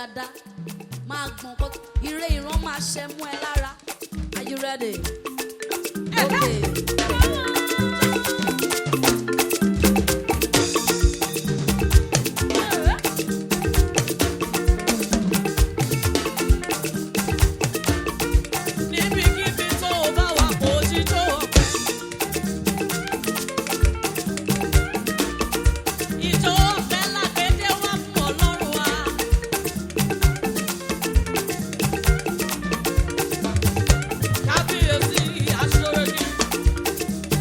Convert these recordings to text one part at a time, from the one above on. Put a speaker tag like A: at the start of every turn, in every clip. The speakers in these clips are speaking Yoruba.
A: dáadáa máa gbọ̀n kó ire ìran máa ṣẹ mú ẹ lára are you ready? okay.
B: Níbikíbi tó o bá wà kó jíjó ọpẹ́. Ìjó ọpẹ́ làgbédé wá fún Ọlọ́run wa. Kábíyèsí aṣọ́rẹ́ ni.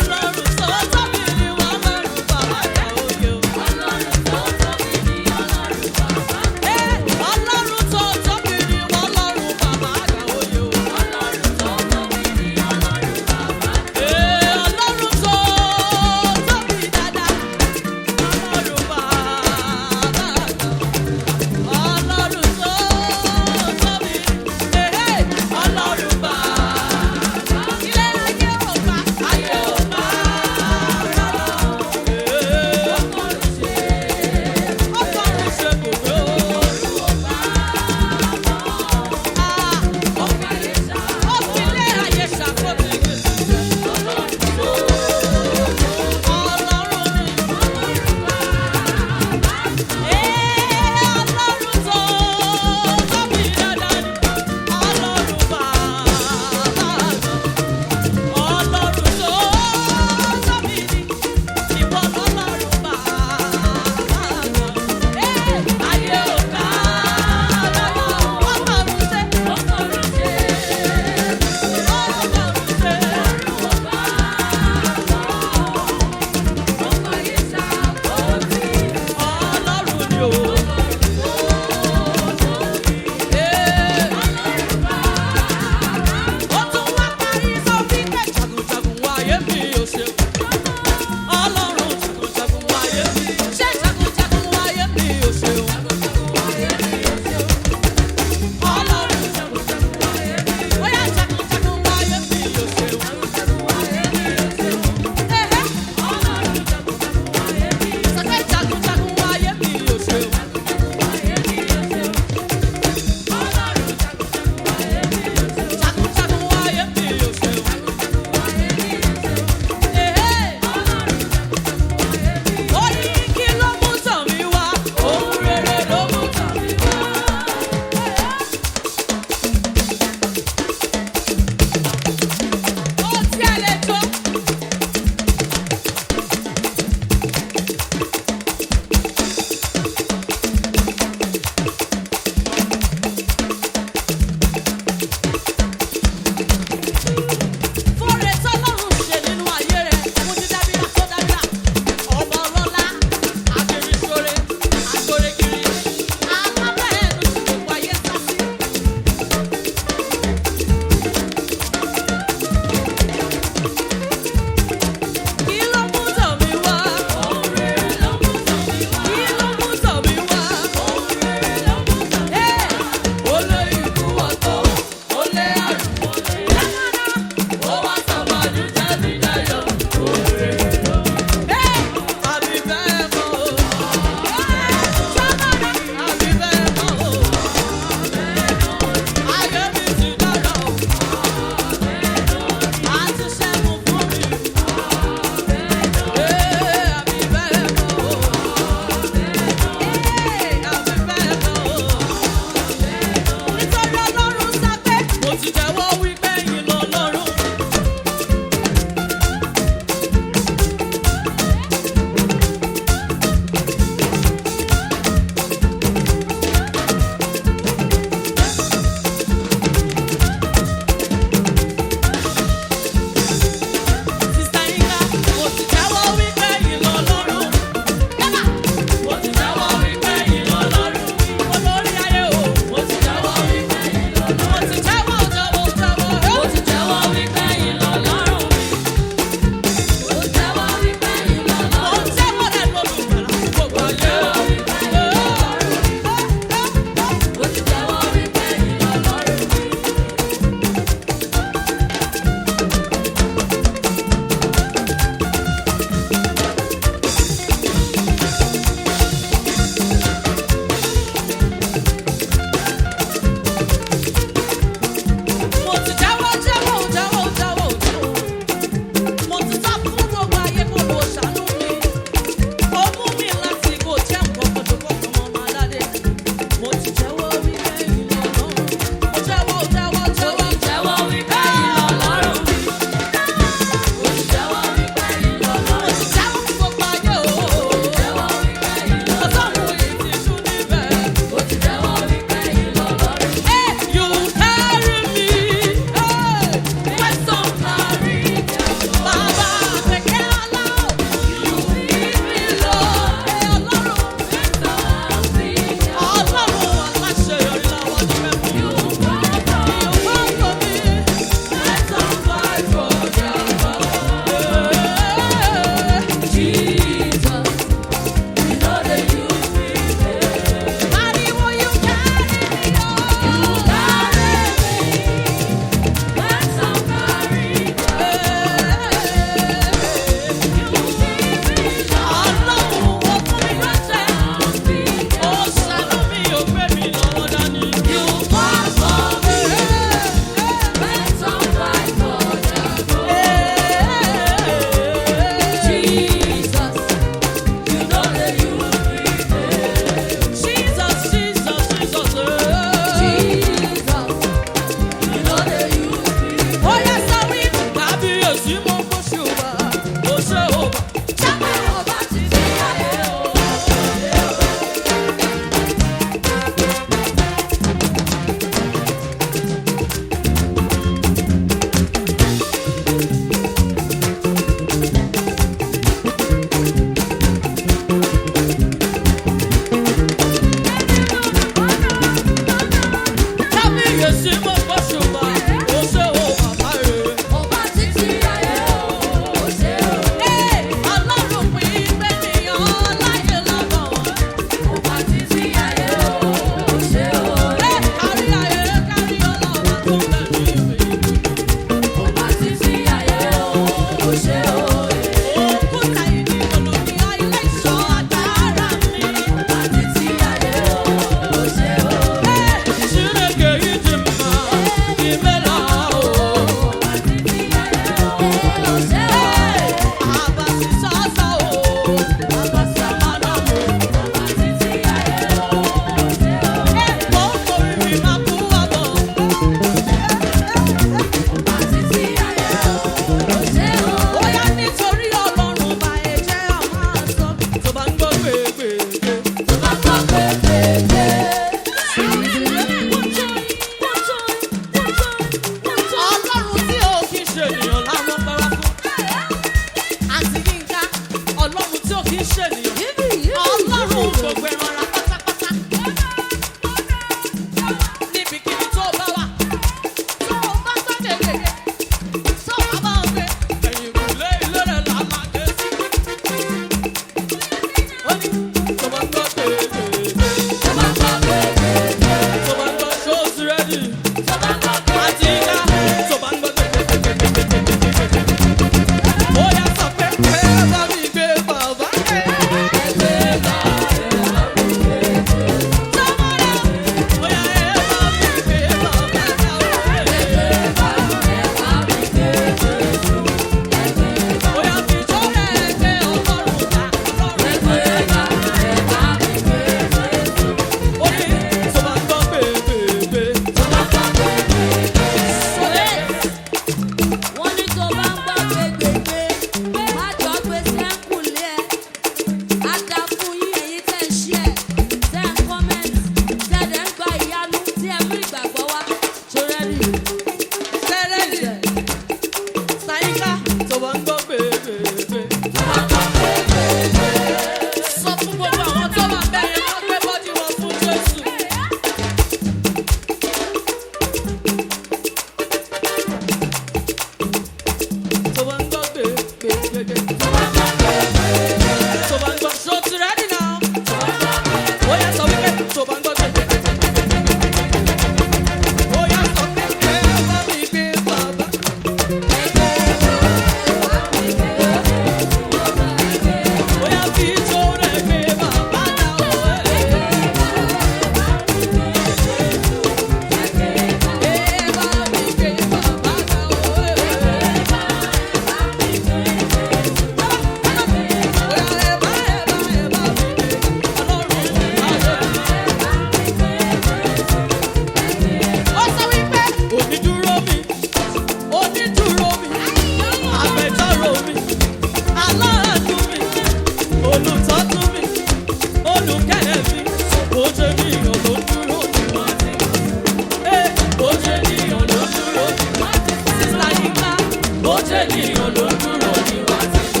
B: jẹ́ ènìyàn ló dúró ní wá tí mo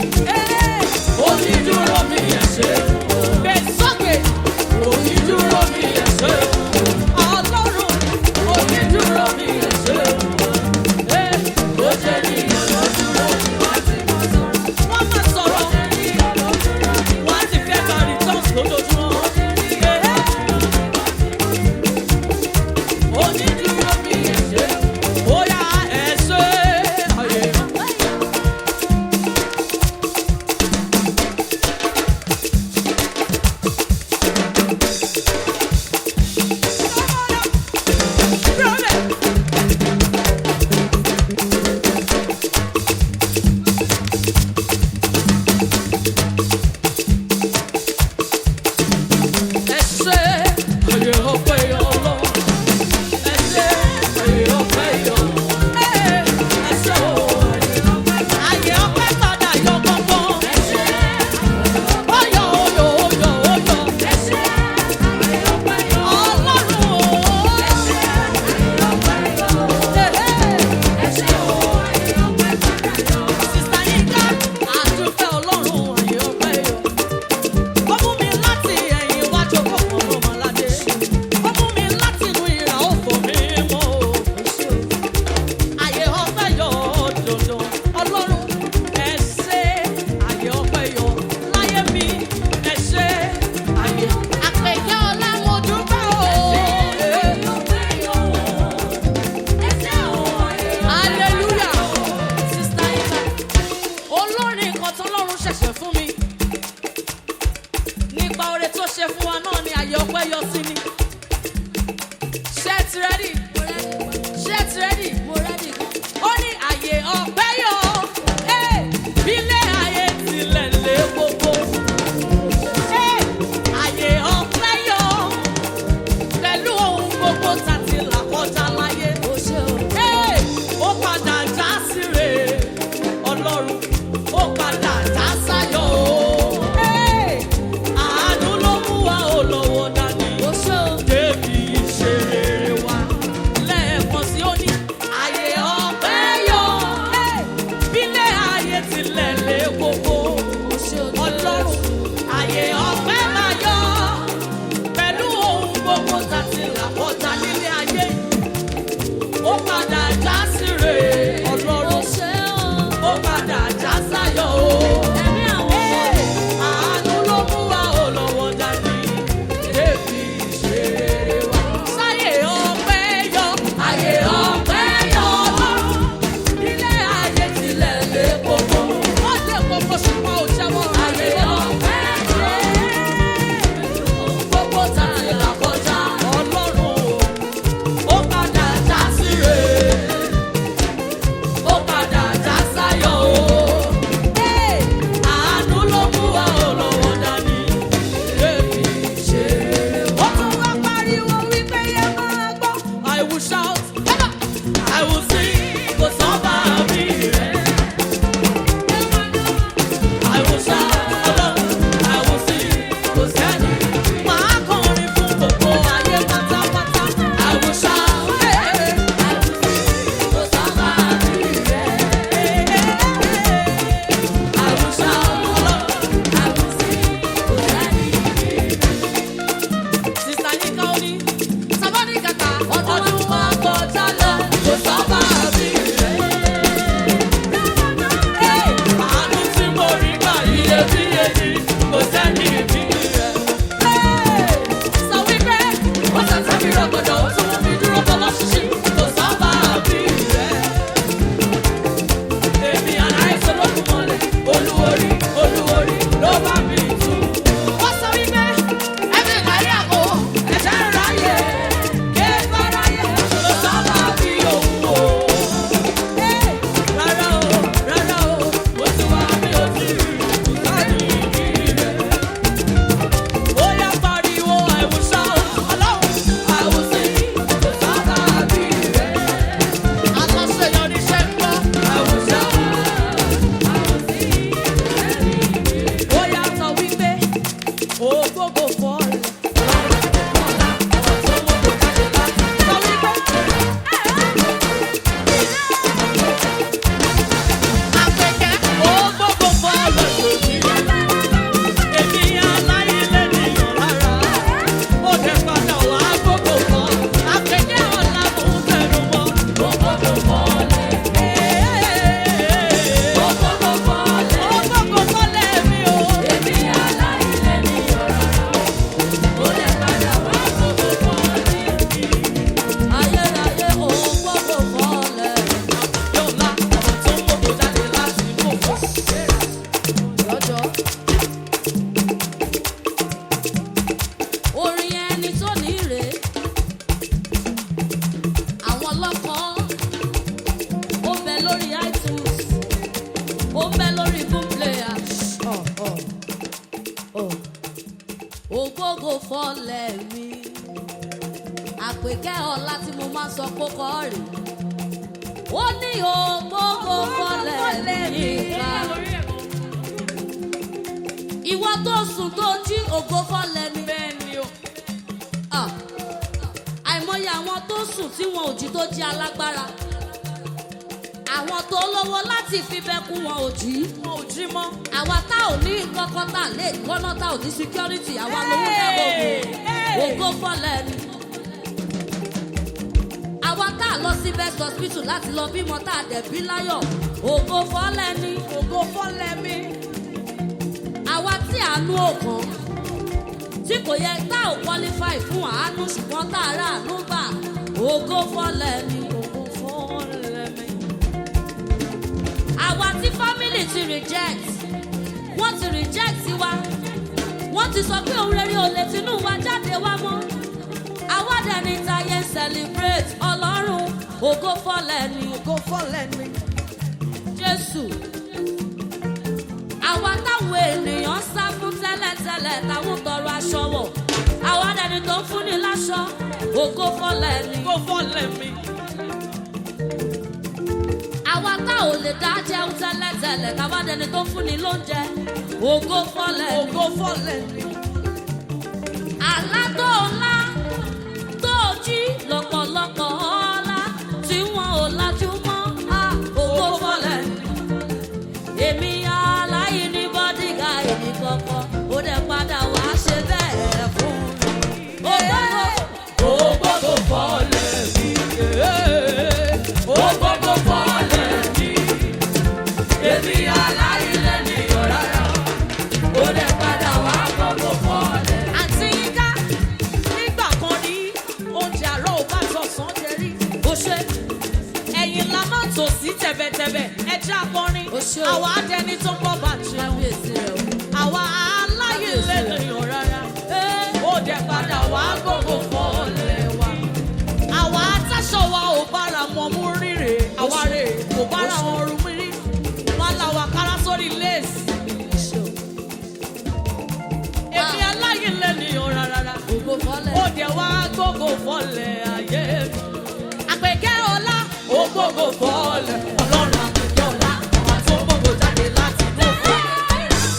B: onídúró mi ẹ̀ ṣe. Bẹ́ẹ̀ sọ́kè. Onídúró mi ẹ̀ ṣe. Ọlọ́run onídúró mi ẹ̀ ṣe. Ee, ó jẹ́ ènìyàn ló dúró ní wá tí mo sọ̀rọ̀. Wọ́n máa sọ̀rọ̀. Wọ́n á ti fẹ́ gba returns lójoojúmọ́. Ee. Onídúró mi ẹ̀ ṣe. Ó yá ẹ̀ ṣe. Ayé.
A: lórí iTunes ó ń bẹ lórí boom player. ògógó fọlẹ̀ mi àpèkẹ́ ọ̀la tí mo máa sọ kókó rè ó ní ògógó fọlẹ̀ mi ká ìwọ tó sùn tó jí ògo fọlẹ̀ mi.
B: Bẹ́ẹ̀ni o.
A: Ah. àìmọye àwọn tó sùn tí wọn ò jí tó jí alágbára àwọn tó lówó láti fi bẹkún wọn ò jí
B: Wọn ò jí mọ́.
A: àwa tá ò ní kọ́kọ́ tá lè gbọ́ná tá ò ní security àwa lówó náà
B: Hey! Hey!
A: ògo fọlẹ̀ ni. àwa tá a lọ sí best hospital láti lọ bímọ tá a dẹ̀ bí láyọ̀ ògo fọlẹ̀ ni.
B: Ògo fọ́lẹ̀ mi.
A: àwa tí àánú òkan tí kò yẹ tá ò qualify fún àánú ṣùgbọ́n tá a rà àánú gbà ògo fọlẹ̀ ni.
B: Ògo fọ́lẹ̀ mi.
A: àwa tí family ti reject wọ́n ti reject wa wọ́n ti sọ pé òun rere ò lè tinú wa jáde wá mọ́ àwa dẹ̀ ní tayé celebrate ọlọ́run ògo fọlẹ̀ ni
B: Ògo fọ́lẹ̀ mi.
A: jésù àwa táwọn ènìyàn sá fún tẹ́lẹ̀tẹ́lẹ̀ táwọn tọrọ aṣọ wọ̀ àwa dẹni tó ń fúnni láṣọ ògo fọlẹ̀ ni
B: Ògo fọ́lẹ̀ mi.
A: àwa tá ò lè dá jẹun tẹ́lẹ̀tẹ́lẹ̀ táwa dẹni tó ń fúnni lóúnjẹ ògo fọlẹ̀ ni.
B: Ògo fọ́lẹ̀ mi.
A: àlá tó ńlá tó jí lọ́pọ̀lọpọ̀ ọ̀la tí wọn ò lajú mọ́ a ògo fọlẹ̀. èmi aláìní bọ́dígà èmi kọ̀ọ̀kan ó dẹ̀ padà wá ṣe bẹ́ẹ̀ fún mi. ògo
B: Ògo fọ́lẹ̀ mi. Ògo fọ́lẹ̀ mi. Èmi aláìlẹ̀ nìyọ̀ rárá. Ó lè padà wá gbogbo fọ́lẹ̀. Àǹtí Yínká, nígbà kan rí oúnjẹ àárọ̀ ò bá tọ̀sán jẹ rí.
A: ó ṣe
B: Ẹ̀yin la máa tò sí tẹ̀bẹ̀tẹ̀bẹ̀. Ẹ jẹ́ akọrin.
A: Ó ṣé o.
B: Àwa adẹni tó gbọ́ bàjẹ́.
A: kábíyèsí rẹ̀ o.
B: Àwa aláìlẹ̀ nìyọ̀ rárá. Ó dẹ̀ padà wá gbogbo fọ́lẹ̀ wa. Àwa atáṣọ wa ò bára wọn mú rírè. Àwa rè kò bára wọn rú mi rí. Wọ́n la wà kára sórí léèsì.
A: ṣe o.
B: Èmi aláìlẹ̀ nìyọ̀ rárá.
A: ògo fọlẹ̀.
B: Ó dẹ̀ wá gbogbo fọ́lẹ̀ ayé mi. Àpèkẹ́ ọlá ó gbogbo fọ́lẹ̀. Ọlọ́run àpèkẹ́ ọlá ọ̀hún tó gbogbo jáde láti inú fọ́lẹ̀.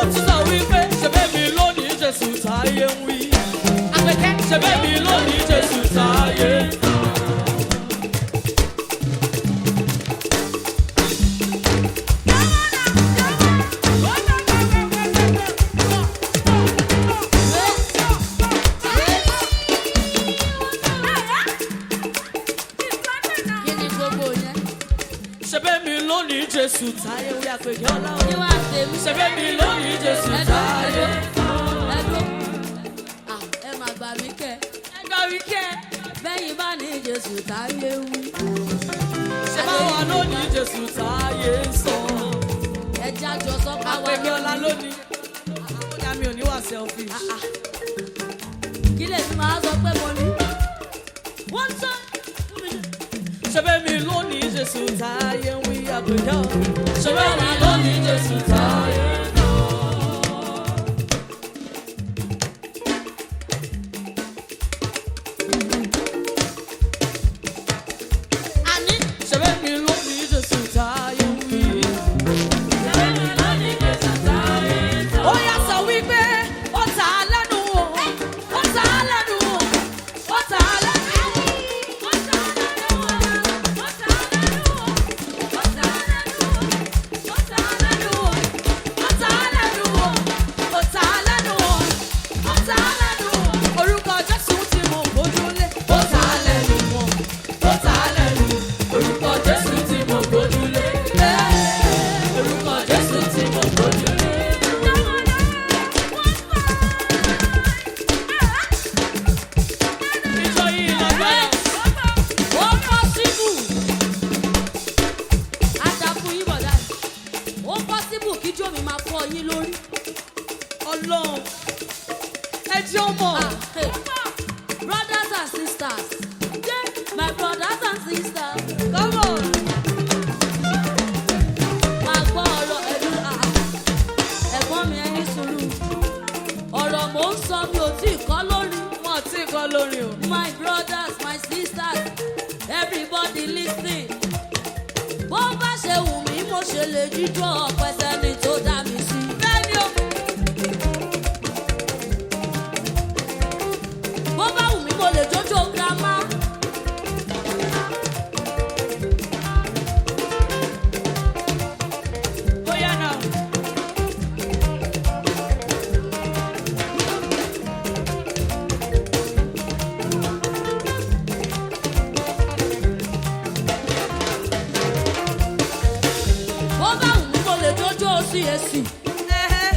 B: tún sọ wípé ṣebí mi lónìí Jésù táyé ń wí. Àpèkẹ́ ṣebí mi lónìí Jésù táyé ń wí.
A: Kí ni gbogbo yẹn?
B: ṣebí mi lónìí Jésù táyé ń wí. Àpèkẹ́ ọlá
A: Kí
B: o.
A: wá tèmi?
B: ṣebí mi lónìí Jésù táyé ń wí.
A: Ẹ̀dùn. Ah, ẹ máa gbà mí kẹ́.
B: Ẹgbẹ́ wí kẹ́.
A: Bẹ́yìn bá ní Jésù táyé wí.
B: ṣe bá wà lónìí Jésù táyé ń sọ.
A: Ẹja àjọ sọ ká wá
B: Àpèkẹ́ ọlá
A: lónìí.
B: lónìí. Àkójá mi ò ní wà selfish.
A: Kí lè fi máa sọ pé mo ní? Wọ́n sọ.
B: ṣebí mi lónìí Jésù táyé ń wí. Àpèkẹ́ ọlá. ṣebí mi lónìí Jésù táyé ń sọ.
A: Àní.
B: ṣebí mi lónìí Jésù táyé ń wí. ṣebí mi lónìí Jésù táyé ń sọ. ó yá sọ wípé ó ta á lẹ́nu o ó ta á lẹ́nu o ó ta á lẹ́nu o. Orúkọ Jésù tí mo gbójúlé. Ó ta á lẹ́nu wọn. Ó ta á lẹ́nu. Orúkọ Jésù tí mo gbójúlé. Orúkọ Jésù tí mo gbójúlé. Ìjọ yìí lágbára.
A: Ó pọ́sibù. Àdàkù yín bọ̀dá. Ó pọ́sibù kí jó mi máa fọ́ yín lórí.
B: Ọlọ́run. Ẹ jẹ́ ọmọ.
A: Ah, hey. Brothers and sisters. Yeah, my brothers and sisters.
B: Come on.
A: Máa gbọ́ ọ̀rọ̀ ẹ̀dùn àá. Ẹ̀gbọ́n mi ẹni sùúrù. Ọ̀rọ̀ mò ń sọ mi ò tí ì kọ́ lórí.
B: Wọ́n ti kọ́ lórí o.
A: My brothers, my sisters, everybody listening. Bó bá ṣe wù mí, mo ṣe lè jíjó ọ̀pẹ sẹ́ni tó dá mi sí.
B: Bẹ́ẹ̀ni o.
A: Bó bá wù mí, mo lè jójó girama.
B: Bóyá náà.
A: Bó bá wù mí, mo lè jójó CAC.
B: Ẹ̀hẹ́.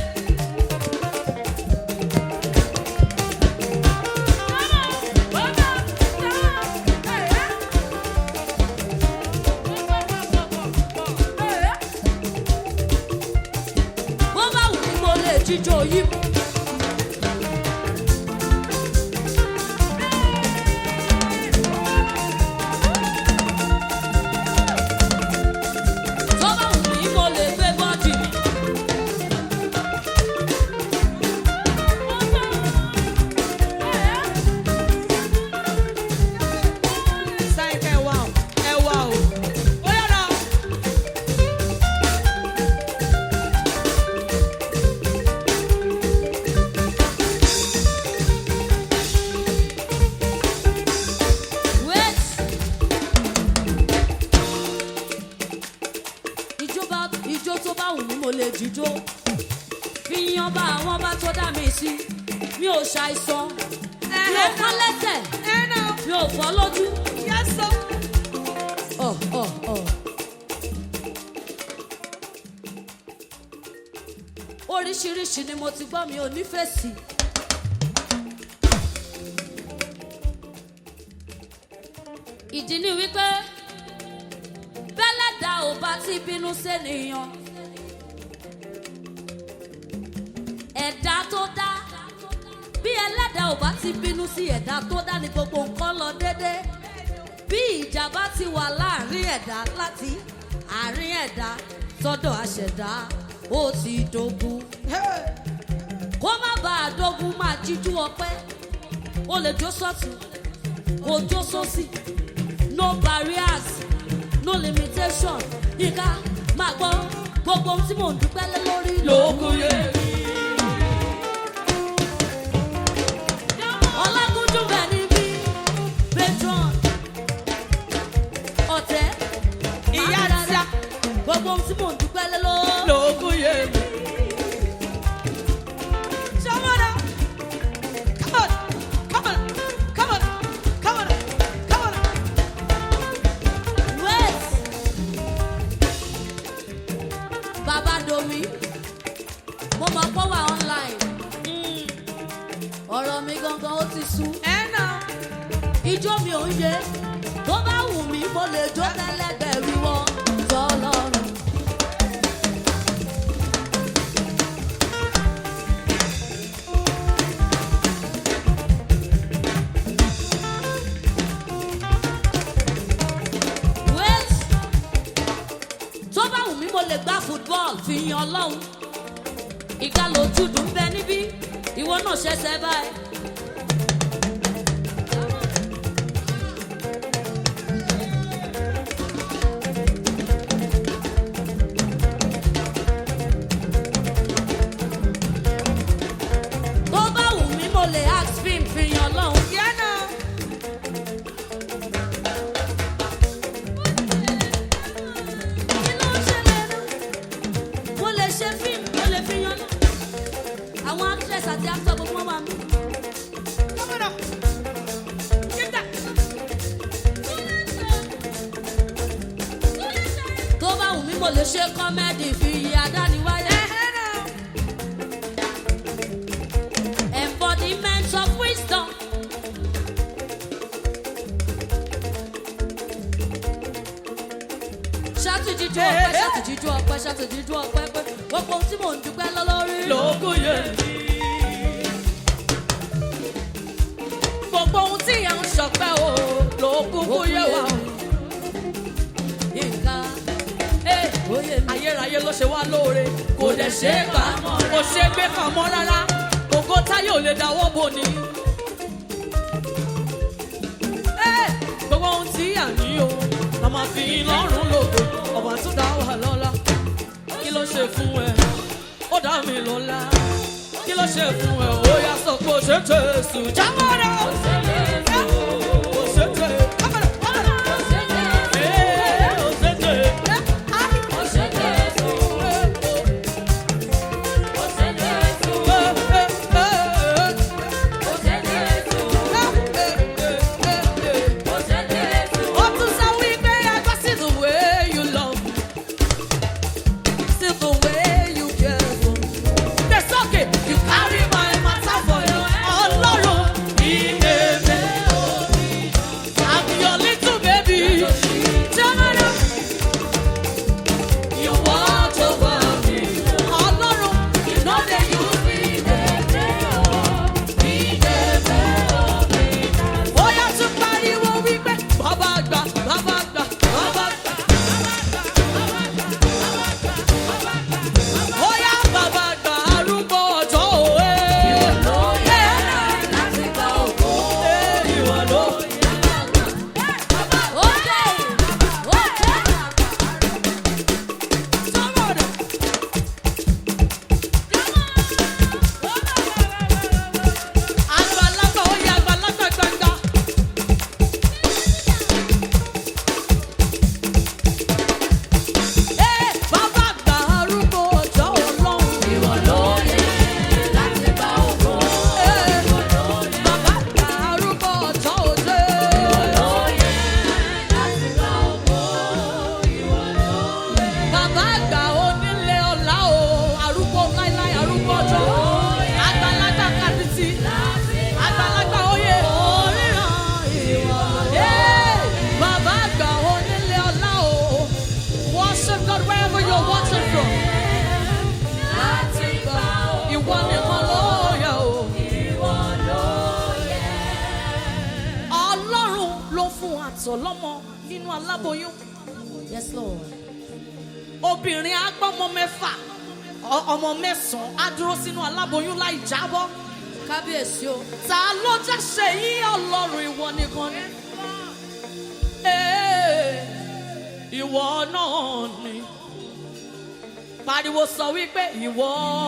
A: Bó bá wù mí, mo lè jíjó yìí. Tó bá wù mí, mo lè gbé bọ́dì mi.
B: Sáyìn kẹ́ ẹ wá o. Ẹ wá o. Bóyá náà.
A: Wait. Ìjọba ìjó tó bá wù mí mo lè jíjó. Fi yan bá àwọn bá tó dá mi sí. Mi ò ṣàìsàn. Mi ò kán lẹ́sẹ̀.
B: Ẹ náà.
A: Mi ò fọ́ lójú.
B: Yes, sir.
A: Ọ̀ ọ̀ ọ̀. Oríṣiríṣi ni mo ti gbọ́ mi ò nífẹ̀ẹ́ sí. Ìdí ni wípé bẹ́lẹ̀dá ò bá ti bínú sẹ́niyàn. Ẹ̀dá tó dá bí ẹlẹ́dàá ò bá ti bínú sí ẹ̀dá tó dá ni gbogbo nǹkan lọ déédéé bí ìjà bá ti wà láàrin ẹ̀dá láti àárín ẹ̀dá sọ́dọ̀ àṣẹ̀dá ó ti dogun. kó má bàa dogun máa jíjú ọpẹ́ ó lè jó sọ́tún kó jó sósì no barriers no limitation yíká máa gbọ́ gbogbo ohun tí mò ń dúpẹ́ lé lórí
B: Lókun yé mi.
A: sú.
B: ẹ náà.
A: ijó mi ò ń yé tó bá wù mí mo lè jó tẹ́lẹ̀gbẹ̀rún wọn tọ́lọ́run. wait tó bá wù mí mo lè gbá football fi yan ọlọ́run ìgbà lójú dùn bẹ níbí ìwọ náà ṣẹ̀ṣẹ̀ báyìí. tó bá wù mí mo lè ask film fi yan ọlọ́run.
B: yẹ náà.
A: kí ló ń ṣẹlẹ̀ náà? mo lè ṣe fíìmù mo lè fi yan náà. àwọn actress àti actor gbogbo wọn wà mí.
B: kọ́mọ̀dọ̀. kíkà.
A: tó bá wù mí mo lè ṣe kọ́mẹ́dì fi iye adániwáyé.
B: ẹ náà.
A: embodiment of wisdom. ṣàtúnjíjú ọpẹ́ ṣàtúnjíjú ọpẹ́ ṣàtúnjíjú ọpẹ́ pé gbogbo ohun tí mò ń dúpẹ́ lọ lórí.
B: lóògùn yẹn ni. gbogbo ohun tí ìyá ń ṣọpẹ́ o lóògùn kò yẹ wá o.
A: nǹkan
B: Ẹ,
A: oyè mi.
B: ayérayé ló ṣe wá lóore kò dẹ̀ ṣe é gbà kò ṣe é gbé pamọ́ rárá ògo táyé ò lè dáwọ́ bò ní. Ẹ, gbogbo ohun tí à ní o la máa fi lọ́rùn lòdò ọ̀bà tó dá wà lọ́la kí ló ṣe fún ẹ ó dá mi lọ́la kí ló ṣe fún ẹ ó yá sọ pé ó ṣe Jésù jáwọ́ rẹ̀ ó ṣe Jésù ó ṣe Jésù kámẹ́rà kámẹ́rà ẹ̀ ó ṣe Jésù. You watch over me. Ọlọ́run, you know they use me, they dey oh, me dey oh. Ó yá tún pariwo wípé bàbá àgbà, bàbá àgbà, bàbá àgbà. Ó yá bàbá àgbà arúgbó ọjọ́ òwe. Ẹ ìwọ ló sọ̀rọ̀ rẹ̀. Àgbàlagbà ó yá àgbàlagbà gbàgbà. Ẹ bàbá àgbà arúgbó ọjọ́ ọlọ́run. Ẹ bàbá àgbà arúgbó ọjọ́ òde. Bàbá àgbà onílé ọ̀la o, arúgbó láíláí arúgbó ọjọ́. Àgbàlagbà kàdìtì. Àgbàlagbà oyè. Hey, Bàbá àgbà onílé ọ̀la o. Worship God wherever you're watching from. Ìwọ nìkan ló yẹ o. Ọlọ́run ló fún àtọ̀ lọ́mọ nínú aláboyún.
A: Yes, Lord.
B: Obìnrin agbọ́mọ mẹ́fà ọ- ọmọ mẹ́sàn-án á dúró sínú aláboyún láì jábọ́.
A: Kábíyèsí o.
B: Ta ló jáṣe yí Ọlọ́run ìwọ nìkan ni? Ee, Ìwọ náà ni. Pariwo sọ wípé ìwọ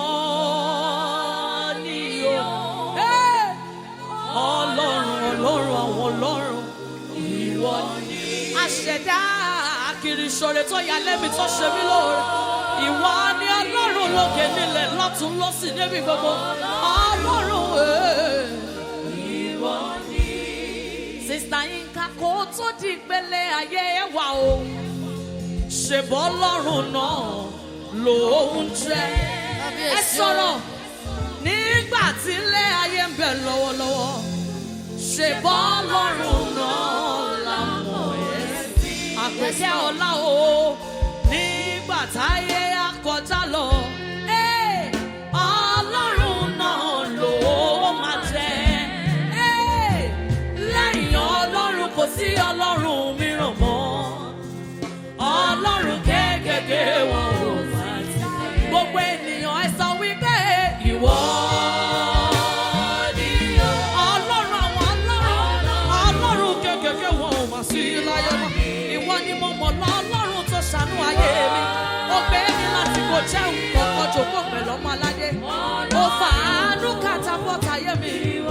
B: ni o. Ee, Ọlọ́run ọlọ́run àwọn ọlọ́run ìwọ ni. Àṣẹ̀dá kiri ìṣòro tó yà lẹ́mi tó ṣe mí lóore. Ìwọ ni ọlọ́run lókè nílẹ̀ lọ́tún lọ́sì níbi gbogbo. Ọlọ́run ee, ìwọ ni. Sista Yinka kò tó di ìpele ayé ẹ wà o. Ṣèbọ́ ọlọ́run náà lòún jẹ́. Ẹ
A: Kábíyèsí o.
B: sọ̀rọ̀ nígbà tí ilé ayé ń bẹ lọ́wọ́lọ́wọ́ ṣe bọ́ lọ́rùn náà lámọ̀ ẹ́ sí. àpèkẹ́ ọlá o nígbà táyé akọjá lọ. Ẹ́, Ọlọ́run náà ló máa jẹ́. Ẹ́, Lẹ́yìn Ọlọ́run kò sí Ọlọ́run mìíràn mọ́. Ọlọ́run kéékèèké wọn ò máa jẹ́. Gbogbo ènìyàn ẹ sọ wípé ìwọ ni Ọlọ́run àwọn ọlọ́run. Ọlọ́run kéékèèké wọn ò máa sí láyé mọ́. Ìwọ ni mo mọ̀ lọ Ọlọ́run tó ṣàánú ayé mi. Ó gbé mi láti kò jẹ́ nǹkan kan jòkó pẹ̀lú ọmọ aládé. Ó fàánú kàtàbọ̀tà ayé mi.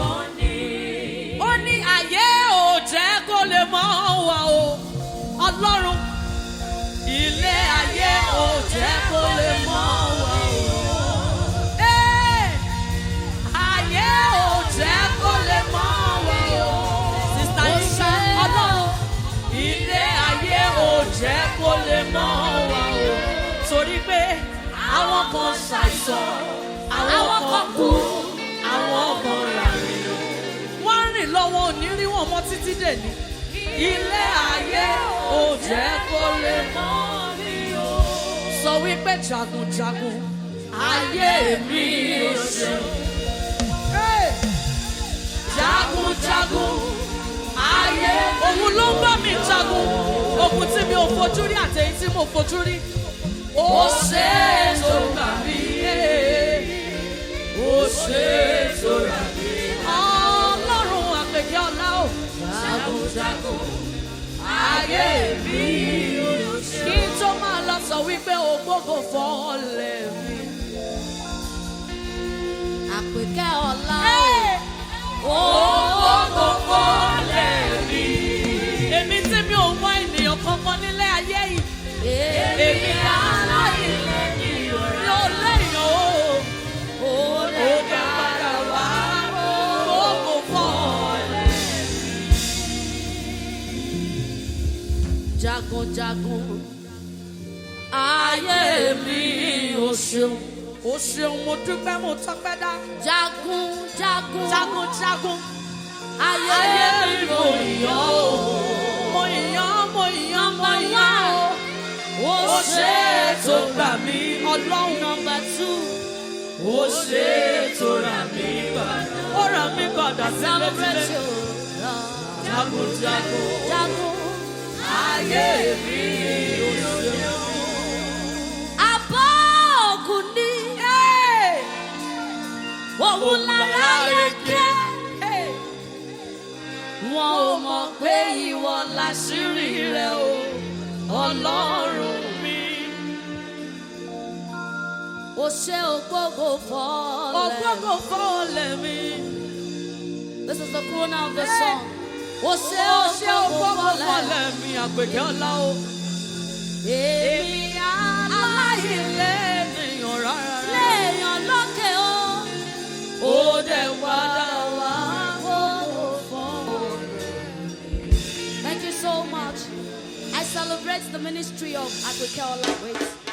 B: Ó ní ayé ò jẹ́ kó lè mọ́ wa o. Ọlọ́run ilé ayé ò jẹ́ kó lè mọ́ wa o. Ee, ayé ò jẹ́ kó lè mọ́ wa o. Sista Yinka Ọlọ́run ilé ayé ò jẹ́ kó lè mọ́ wa o. Torí pé àwọn kan ṣàìsàn, àwọn kan kú, àwọn kan ràrìn wọ́n rìn lọ́wọ́ òní rí wọn mọ́ títí dèní. Ilé ayé ò jẹ́ kó lè mọ́ mi o. Sọ wípé jagunjagun ayé mi ò ṣe. Hey! Jagunjagun ayé òun ló ń bá mi jagun. Ogun tí mi ò fojú rí àti èyí tí mo fojú rí. Ó ṣe é tó gbà mí. Ó ṣe é tó rà mí. Ọlọ́run àpèkẹ́ ọlá o. Jagunjagun ayé mi ò ṣe. Kí n tó máa lọ sọ wípé ògbógo fọ́ọ̀lẹ̀ mi.
A: Àpèkẹ́ ọlá
B: Ògbógo fọ́ọ̀lẹ̀ mi. Èmi tí mi ò mọ ènìyàn kankan nílé ayé yìí. Èmi aláìlẹ̀ ni ò lẹ́yìn o. Òde padà wá ògbógo fọ́ọ̀lẹ̀.
A: jagunjagun
B: ayé mi ò ṣeun. ó ṣeun mo dúpẹ́ mo tọ́pẹ́ dá.
A: jagunjagun
B: jagunjagun
A: ayé
B: ayé
A: mi
B: mi mo yàn ó. mo yàn mo yàn mo yàn ó. ó ṣe é tó gbà mí ọlọ́run.
A: Number two,
B: ó ṣe é tó rà mí padà. ó rà mí padà
A: celebrate
B: sílẹ̀
A: your love.
B: jagunjagun
A: Jagun,
B: ayé mi ò ṣeun.
A: abọ́ ògùn ní òun lára yẹ kẹ́. Wọn ò mọ̀ pé ìwọ láṣírí rẹ̀ o, ọlọ́run mi. O ṣe ògbógo fọ́ọ̀lẹ̀.
B: ògbógo fọ́ọ̀lẹ̀ mi.
A: This is the corona of the song. O ṣe
B: ó ṣe
A: ògbógo
B: ògbógo
A: fọ́ọ̀lẹ̀.
B: fọ́ọ̀lẹ̀ mi àpèkẹ́ ọlá o.
A: Èmi
B: aláìlẹ̀ ènìyàn rárá.
A: léèyàn lókè o.
B: ó dẹ̀ padà wá.
A: Ògbógo fọ́ọ̀lẹ̀. Thank you so much. I celebrate the ministry of Agbeke Ola. Wait.